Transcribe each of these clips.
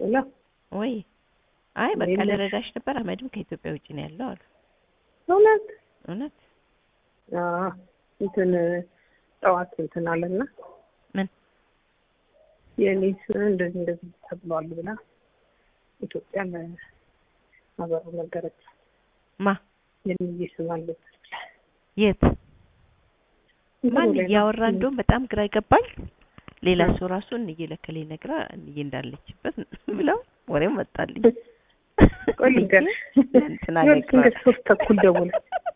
ላ ወይ አይ በቃ የለሽ። ልረዳሽ ነበር። አህመድም ከኢትዮጵያ ውጭ ነው ያለው አሉ። እውነት እውነት አዎ፣ እንትን ጠዋት እንትን አለና ምን የኔ ስም እንደዚህ እንደዚህ ተብሏል ብላ ኢትዮጵያ ለሀገሩ ነገረች። ማ የሚዬ ስም አለበት ብላ የት ማን እያወራ እንደውም በጣም ግራ ይገባኝ። ሌላ እ። ሰው ራሱ እንዬ ለከሌ ነግራ እንዬ እንዳለችበት ብለው ወሬው መጣልኝ። ቆይ ልንገርሽ፣ እንትና ይኸውልሽ ነግራ እንደ ሶስት ተኩል ደውላ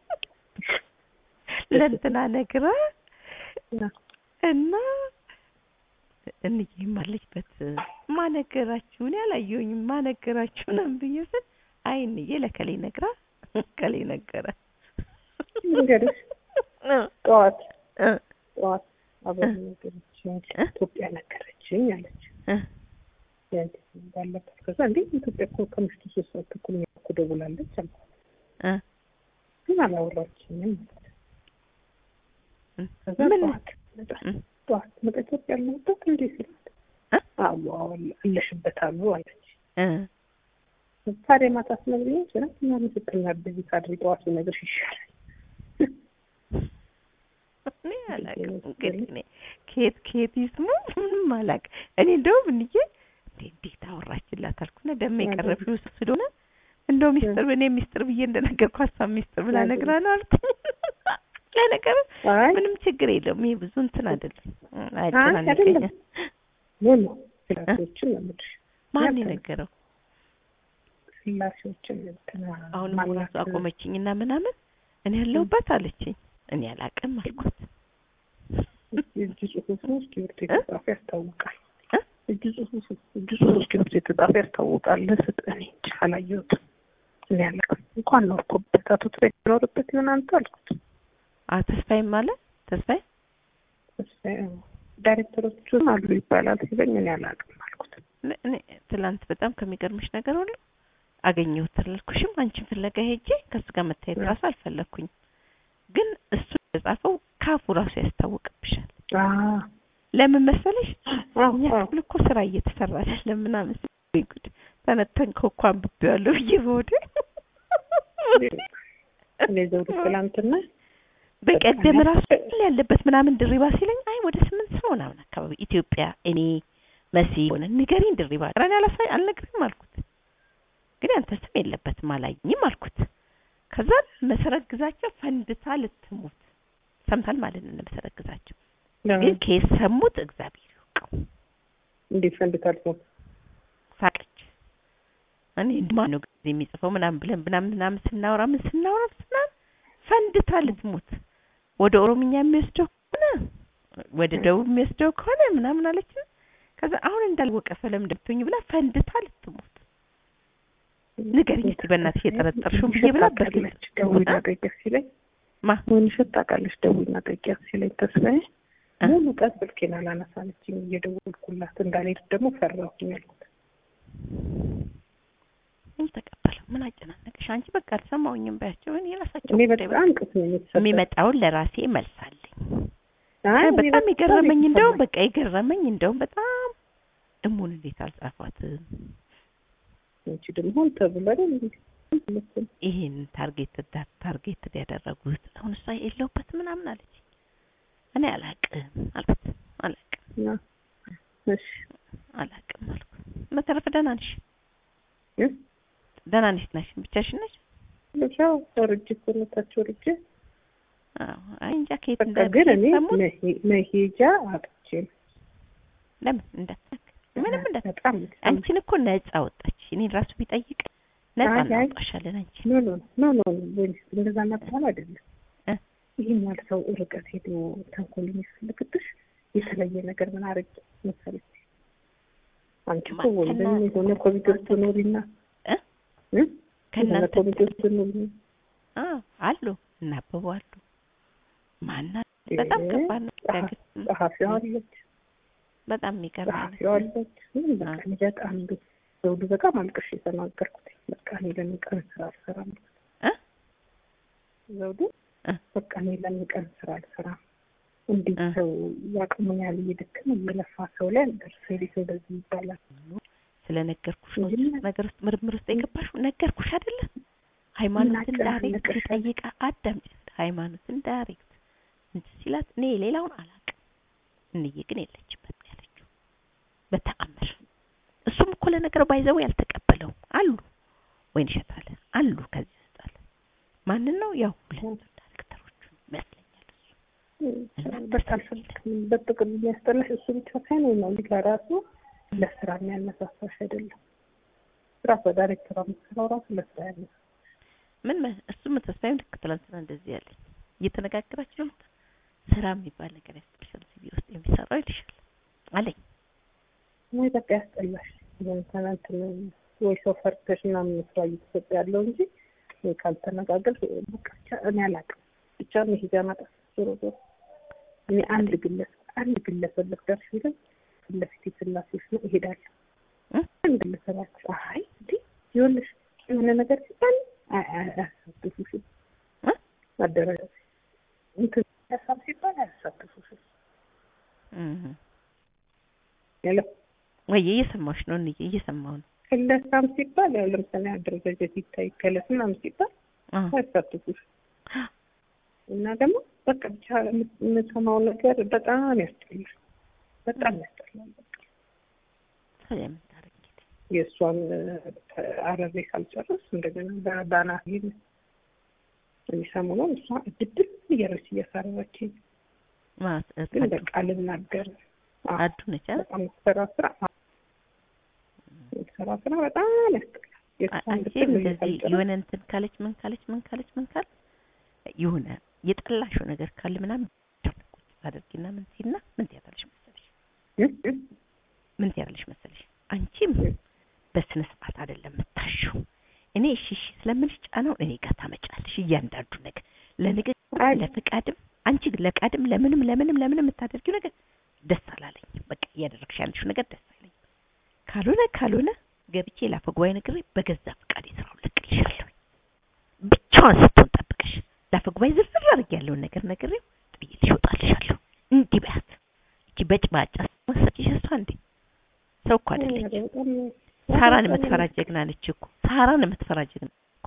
ለእንትና ነግራ እና እንዬም አለችበት። ማነገራችሁ እኔ አላየሁኝም። ማነገራችሁ ነው ብዬ ስል አይ እንዬ ለከሌ ነግራ ከሌ ነገረ ልንገርሽ፣ እ ጠዋት እ ጠዋት አብረን ነገረችኝ፣ ኢትዮጵያ ነገረችኝ አለች። እ ያንቺ ስም እንዳለበት ከዛ እንዴ ኢትዮጵያ እኮ ከምሽቱ ሶስት ሰዓት ተኩል ነው እኮ ደውላለች አልኳት። እ ግን አላወራችኝም ማለት እ ከዛ ምን ጠዋት መጣ እ ጠዋት መጣ ኢትዮጵያ ያለሁበት እንዴ ስላት እ አዎ አዎ አለሽበት አሉ አለች። እ ታዲያ ማታ አስነግሪኝ ስላት ምናምን ስትናደጂ ታድሪ ጠዋት ብነግርሽ ይሻላል። እኔ አላውቅም እንግዲህ እኔ ከየት ከየት ይስሙ ምንም አላውቅም። እኔ እንደውም እንዬ እንዴ እንዴት አወራችላት አልኩና ደግሞ የቀረብሽው እሱ ስለሆነ እንደው ሚስጥር እኔ ሚስጥር ብዬ እንደነገርኳት እሷ ሚስጥር ብላ ነግራ ነው አልኩኝ። ለነገሩ አይ ምንም ችግር የለውም። ይሄ ብዙ እንትን አይደለም አይ አያጨናንቀኝም። አይደለም ኖ ኖ ስላሴዎችን ነው የምልሽ ማን ያንተ ነው። የነገረው? ስላሴዎችን እንትና አሁን ማናት? ራሱ አቆመችኝና ምናምን እኔ ያለሁበት አለችኝ። እኔ አላውቅም አልኳት። እጅ ጽሁፉ እስክሪብቶ የተጻፈ ያስታውቃል። እ? እጅ ጽሁፉ እጅ ጽሁፉ እስክሪብቶ የተጻፈ ያስታውቃል። ስጥ እኔ እንጃ አላየሁትም። እኔ አላውቅም። እንኳን ኖርኩበት አቶ ተስፋዬ ኖርበት ይሆን አንተ አልኩት። አ ተስፋዬም አለ ተስፋዬ ተስፋዬ አዎ፣ ዳይሬክተሮቹም አሉ ይባላል ሲለኝ እኔ አላውቅም አልኩት። እኔ እኔ ትላንት በጣም ከሚገርምሽ ነገር ሁሉ አገኘሁት አላልኩሽም? አንቺን ፍለጋ ሄጄ ከሱ ጋር መታየት እ። ራሱ አልፈለግኩኝ። ግን እሱ የጻፈው ካፉ ራሱ ያስታውቅብሻል። አዎ ለምን መሰለሽ? አዎ እኛ አዎ ክፍል እኮ ስራ እየተሰራ አይደለም ምናምን ሲል ወይ ጉድ ተነተንከው እኮ አንብቤዋለሁ ብዬ በሆዴ እኔ ዘውዱ ትላንትና በቀደም ራሱ ያለበት ምናምን ድሪባ ሲለኝ አይ ወደ ስምንት ሰው ምናምን አካባቢ ኢትዮጵያ እኔ መሲ ሆነ ንገሪኝ ድሪባ ረን ያላሳይ አልነግርህም አልኩት። ግን ያንተ ስም የለበትም አላየኝም አልኩት። ከዛ መሰረት ግዛቸው ፈንድታ ልትሞት ሰምታል ማለት ነው። መሰረት ግዛቸው ግን ከየት ሰሙት እግዚአብሔር ይወቀው። እንዴት ፈንድታል ነው ሳቀች። እኔ ማን ነው ጊዜ የሚጽፈው ምናምን ብለን ምናምን ምናምን ስናወራ ምን ስናወራ ምናምን ፈንድታ ልትሞት ወደ ኦሮምኛ የሚወስደው ከሆነ ወደ ደቡብ የሚወስደው ከሆነ ምናምን አለች። ከዛ አሁን እንዳልወቀ ሰለም እንደምትሆኝ ብላ ፈንድታ ልትሞት ንገሪኝ እስኪ በእናትሽ የጠረጠርሽውን ብዬ ብላ ታውቃለች። ደውይና ጠይቂያት ሲለኝ ማ ወይንሸት ታውቃለች። ደውይና ጠይቂያት ሲለኝ ተስፋዬ እ? ሙሉ ቀን ስልኬን አላነሳለችኝ። እየደወልኩላት እንዳልሄድ ደግሞ ፈራሁኝ አልኩት። ምን ተቀበለው ምን አጨናነቅሽ አንቺ በቃ አልሰማሁኝም በያቸው እኔ የራሳቸው እኔ ጉዳይ በጣም ቅስ ነው የተሰጠኝ። የሚመጣውን ለራሴ መልሳለኝ አይ እኔ በጣም የገረመኝ እንደውም የተሰማኝ። በቃ የገረመኝ እንደውም በጣም እሙን እንዴት አልጻፏትም አንቺ ደግሞ ሆን ተብሎ አይደል እንዴ? ይሄን ታርጌት ታርጌት ያደረጉት አሁን እሷ የለውበት ምናምን አለች እኔ አላቅም አልኩት አላቅም እና እሺ አላቅም አልኩት በተረፈ ደህና ነሽ እ? ደህና ነሽ ነሽ ብቻሽን ነሽ ብቻ ወርጄ እኮ ነው ታች ወርጄ አዎ አይ እንጃ ከየት በቃ እንዳለ ግን እኔ ሰሞን መሄ- መሄጃ አጥቼ ነው። ለምን እንዳትነክ ምንም እንዳት በጣም አንቺን እኮ ነፃ ወጣች እኔን ራሱ ቢጠይቅ ነፃ አይ፣ አይ። እናውጣሻለን አንቺ ኖ ኖ ኖ ኖ ወይስ እንደዛ ማጥፋት አይደለም። እ? ይህን ያህል ሰው ርቀት ሄዶ ተንኮል የሚፈልግብሽ የተለየ ነገር ምን አረግ መሰለሽ? አንቺ እኮ ማ- ወንድም ከእናንተ- የሆነ ኮሚቴ ውስጥ ኖሪና እ? እ? የሆነ ከእናንተ ኮሚቴ ውስጥ ኖሪ አ አሉ እናበቡ አሉ ማና በጣም ከባድ ነው ጸሐፊ- ግን ጸሐፊዋ አለች፣ በጣም የሚገርም ጸሐፊዋ አለች። ምንም በቃ እኔ በጣም እንደው ዘውዱ በጣም አልቅሽ የተናገርኩት በቃ እኔ ለምን ቀን ስራ አልሰራም እ? ዘውዱ እ? በቃ እኔ ለምን ቀን ስራ አልሰራም እንዴት እ? ሰው ያቅሙን ያህል እየደከመ እየለፋ ሰው ላይ ደርሶ እንዴት እንደዚህ ይባላል? ስለነገርኩሽ ነው እንጂ ምን- ነገር ውስጥ ምርምር ውስጥ የገባሽው ነገርኩሽ አይደለ ሃይማኖትን ምን ዳይሬክት አጨናነቀሽ? ጠይቃ አዳምጪ ሃይማኖትን ዳይሬክት እንትን ሲላት እኔ ሌላውን አላውቅም እንዬ ግን የለችበት ነው ያለችው በተአምር እሱም እኮ ለነገር ባይዘው ያልተቀበለውም አሉ ወይን ይሸጣል አሉ ከዚህ ውስጥ አለ ማንን ነው ያው ሁለቱ ዳይሬክተሮቹን ይመስለኛል እሱ በጣም አልፈልግም። በጥቅል የሚያስጠላሽ እሱ ብቻ ሳይሆን ነው ልጅ ራሱ ለስራ የሚያነሳሳሽ አይደለም። ራሷ ዳይሬክተሯ የምትሰራው ራሱ ለስራ ያነሳ ምን መ- እሱም ተስፋዬም ልክ ትላንትና እንደዚህ ያለኝ እየተነጋገራችሁ ነው ስራ የሚባል ነገር ያስጠልሻል ሲቪ ውስጥ የሚሰራው ይልሻል አለኝ ወይ በቃ ያስጠላሽ ትናንትን ወይ ሰው ፈርተሽ ምናምን ስራ እየተሰጠ ያለው እንጂ ወይ ካልተነጋገር በቃ ብቻ እኔ አላውቅም። ብቻ መሄጃ ማጣት ዞሮ ዞሮ እኔ አንድ ግለሰብ አንድ ግለሰብ ልፍጠርሽ ቢልም ፊት ለፊት የስላሴዎች ነው እሄዳለሁ። እ? አንድ ግለሰባቸው አይ እንዴ ይኸውልሽ የሆነ ነገር ሲባል አይ- አይ- አያሳትፉሽም እ? አደረጃጀት እንትን ሀሳብ ሲባል አያሳትፉሽም እህ ያለው ወይ እየሰማሽ ነው እንዬ እየሰማሁ ነው ግለሰብ ሲባል ያው ለምሳሌ አደረጃጀት ይታይ ከለስ ምናምን ሲባል አዎ አያሳትፉሽም እና ደግሞ በቃ ብቻ የምሰማው ነገር በጣም ያስጠላል። በጣም ያስጠላል። በቃ ታዲያ ምን ታደርጊ እንግዲህ የእሷን አረሬ ካልጨረስ እንደገና በዳና ይል ሰሞኑን እሷ እድድል እያለች እያሳረረችኝ ማለት ግን አዱ በቃ ልናገር አዎ፣ አዱ ነች አይደል? በጣም የምትሰራ ስራ አዎ፣ የምትሰራ ስራ በጣም ያስጠላል። የእሷን አንቺ እድድል እንደዚህ ካልጨረስሽ የሆነ እንትን ካለች ምን ካለች ምን ካለች ምን ካለ የሆነ የጠላሽው ነገር ካለ ምናምን ቁጭ ታደርጊና ምን ሲና ምን ትያታለሽ መሰለሽ እ? እ? ምን ትያለሽ መሰለሽ አንቺም በስነ ስርዓት አይደለም የምታሽው እኔ እሺ እሺ ስለምልሽ ጫናው እኔ ጋር ታመጫለሽ እያንዳንዱ ነገር ለንግግር አይ ለፍቃድም አንቺ ግን ለፍቃድም ለምንም ለምንም ለምንም የምታደርጊው ነገር ደስ አላለኝም በቃ እያደረግሽ ያለሽው ነገር ደስ አይለኝም ካልሆነ ካልሆነ ገብቼ ላፈጓይ ነግሬ በገዛ ፍቃድ ስራውን ለቅልሻለሁ ብቻዋን ስትሆን ጠብቀሽ ላፈጓይ ዝርዝር አድርግ ያለውን ነገር ነግሬው ጥዬልሽ እወጣልሻለሁ እንዲህ በያት እቺ በጭባጫ መሰጭሽ እሷ እንዴ ሰው እኮ አይደለች በጣም ሳራን የምትፈራ ጀግና ነች እኮ ሳራን የምትፈራ ጀግና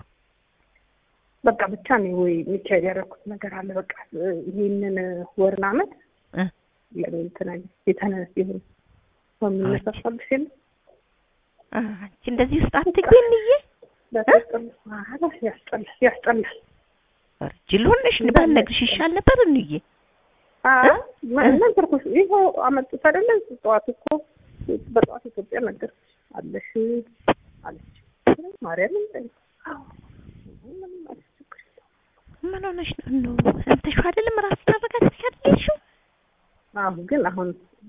በቃ ብቻ ነው ወይ ሚካኤል ያደረኩት ነገር አለ። በቃ ይህንን ወርን አመት እ ለምን እንትን አለ የተነስ ይሁን ሰው የሚነሳሳልሽ የለ አ፣ አንቺ እንደዚህ ውስጥ አትግቢ እንዬ በጣም ያስጠላል ያስጠላል። ጅል ሆነሽ ባልነግርሽ ይሻል ነበር እንዬ አይ ነገርኩሽ። ይኸው አመጡት አይደለ ጠዋት እኮ በጠዋት ኢትዮጵያ ነገርኩሽ አለሽ አለች ማርያም ምንም አለች ችግር የለውም። ምን ሆነሽ ነው ነው ሰምተሽው አይደለም ራስሽን አረጋግተሽ አይደል ያልሽው አሁን ግን አሁን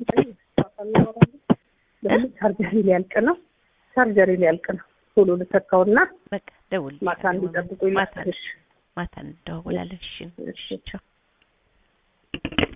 ለምን ቻርጀሪ ሊያልቅ ነው? ቻርጀሪ ሊያልቅ ነው። ቶሎ ልተካውና በቃ ደውል ማታ እንዲጠብቁ ማታ ይላክሽ። ማታ እንደዋወላለን እሺ እሺ። ቻው